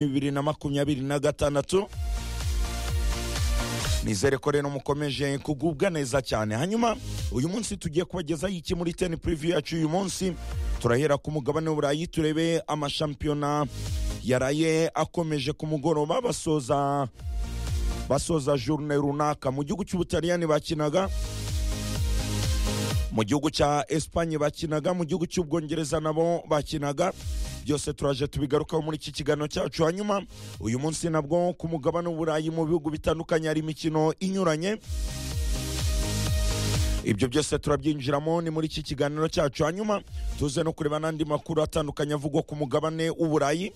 bibiri na makumyabiri na gatandatu nizere ko rero mukomeje kugubwa neza cyane hanyuma uyu munsi tugiye kubagezaho iki muri teni purivi yacu uyu munsi turahera ku mugabane w'uburayi turebe amashampiyona yaraye akomeje ku mugoroba basoza basoza journe runaka mu gihugu cy'ubutaliyani bakinaga mu gihugu cya esipanye bakinaga mu gihugu cy'ubwongereza nabo bakinaga byose turaje tubigarukaho muri iki kiganiro cyacu hanyuma uyu munsi nabwo ku mugabane w'uburayi mu bihugu bitandukanye hari imikino inyuranye ibyo byose turabyinjiramo ni muri iki kiganiro cyacu hanyuma tuze no kureba n'andi makuru atandukanye avugwa ku mugabane w'uburayi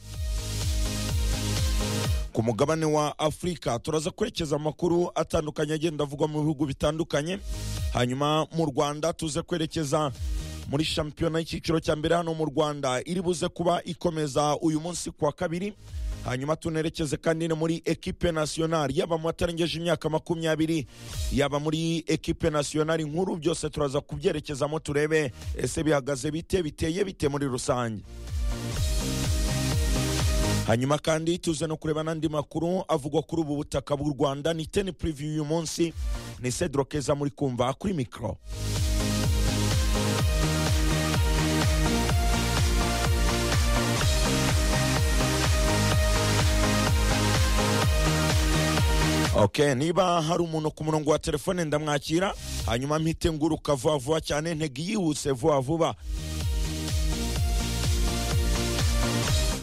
ku mugabane wa afurika turaza kwerekeza amakuru atandukanye agenda avugwa mu bihugu bitandukanye hanyuma mu rwanda tuze kwerekeza muri shampiyona y'icyiciro cya mbere hano mu rwanda iri buze kuba ikomeza uyu munsi ku wa kabiri hanyuma tunerekeze kandi no muri ekipe nasiyonari yaba mu batarengeje imyaka makumyabiri yaba muri ekipe nasiyonari nkuru byose turaza kubyerekezamo turebe ese bihagaze bite biteye bite muri rusange hanyuma kandi tuze no kureba n'andi makuru avugwa kuri ubu butaka bw'u rwanda ni teni puriviyu uyu munsi ni cedro keza muri kumva kuri mikoro ok niba hari umuntu ku murongo wa telefone ndamwakira hanyuma mpite nguruka vuba vuba cyane ntege yihuse vuba vuba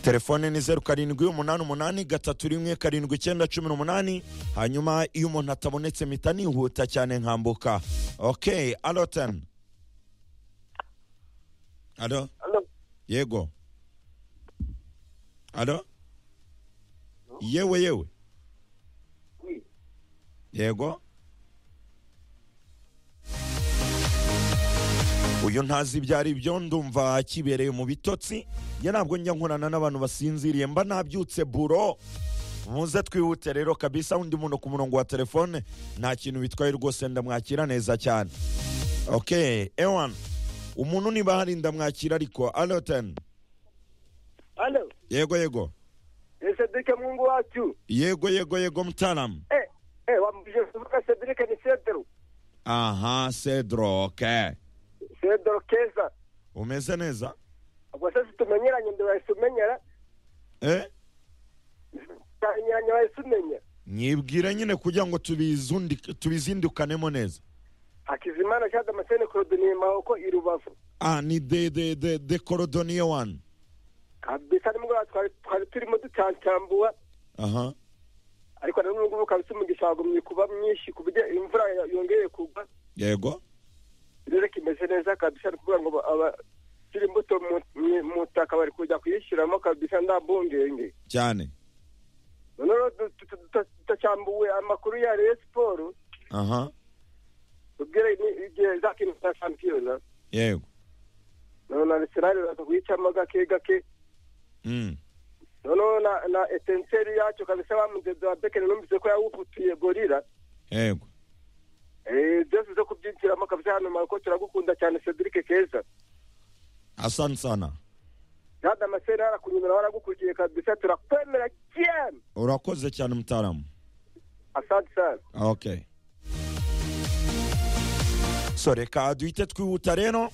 telefone ni zeru karindwi umunani umunani gatatu rimwe karindwi icyenda cumi n'umunani hanyuma iyo umuntu atabonetse mpita nihuta cyane nkambuka ok arotani alo yego alo yewe yewe yego uyu ntazi ibyo ari byo ndumva kibereye mu bitotsi njye ntabwo njya nkorana n'abantu basinziriye mba nabyutse buro muze twihute rero kabisa undi muntu ku murongo wa telefone nta kintu bitwaye rwose ndamwakira neza cyane ok ewani umuntu niba hari ndamwakira ariko alo teni Halo, yego yego ni Sedrike Mungu watu. yego yego yego mtaalamu Eh, eh, wambije kuvuka Sedrike ni Sedro. aha cedro ok Sedro Keza. umeze neza Kwa sasa tumenyeranye ndio wahise umenyera. eh Tumenyeranye wahise umenya. nyibwire nyine kugira ngo tubizundi- tubizindukanemo neza Hakizimana Shada Masene Korodoni Maoko Irubavu. ah ni de de de de korodoniye wani Kabisa nimugoroba twari twari turimo ducancambua aha ariko na nubwo kabisa umugisha wagumye kuba mwinshi ku buryo imvura ya- yongeye kugwa yego rero kimeze neza kabisa ni ukuvuga ngo abakiri imbuto mu- mu- mu butaka bari kujya kuyishyiramo kabisa nta bungenge cyane none rero du- du- du- du- dutacyambuwe amakuru ya reyo siporo aha ubwire ni- igihe zakina za shampiyona yego noneho na arsenal iraza kuyicamo gake gake Mm. noneho na na etenseri yacyo kabisa bamugenzi wa bekeni numvise ko yawufutuye gorira yego Eh, byose zo kubyinjiramo kabisa hano maroko turagukunda cyane cedric keza asante sana kandi amaseri harakunyumira waragukurikiye kabisa turakwemera cyane urakoze cyane mtaalamu asante sana ok so reka duhite twihuta rero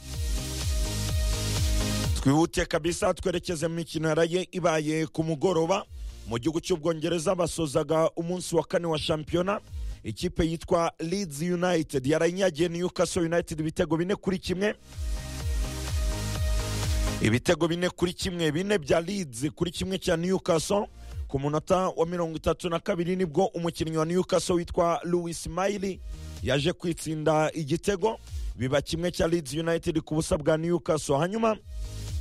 twihute kabisa twerekeze mu mikino yaraye ibaye ku mugoroba mu gihugu cy'ubwongereza basozaga umunsi wa kane wa shampiyona ikipe yitwa leeds united yarayinyagiye newcastle united ibitego bine kuri kimwe ibitego bine kuri kimwe bine bya leeds kuri kimwe cya newcastle ku munota wa mirongo itatu na kabiri nibwo umukinnyi wa newcastle witwa louis mayili yaje kwitsinda igitego biba kimwe cya leeds united ku busa bwa newcastle hanyuma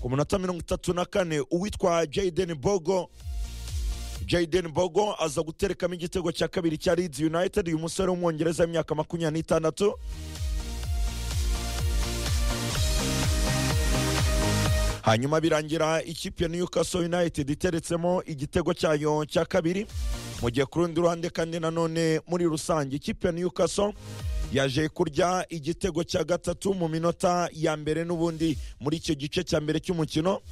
ku munota mirongo itatu na kane uwitwa jaden bogo Jayden Bogo aza guterekamo igitego cya kabiri cya Leeds United uyu musore w'umwongereza w'imyaka makumyabiri n'itandatu hanyuma birangira ikipe ya Newcastle United iteretsemo igitego cyayo cya kabiri mu gihe ku rundi ruhande kandi nanone muri rusange ikipe ya Newcastle yaje kurya igitego cya gatatu mu minota ya mbere n'ubundi muri icyo gice cya mbere cy'umukino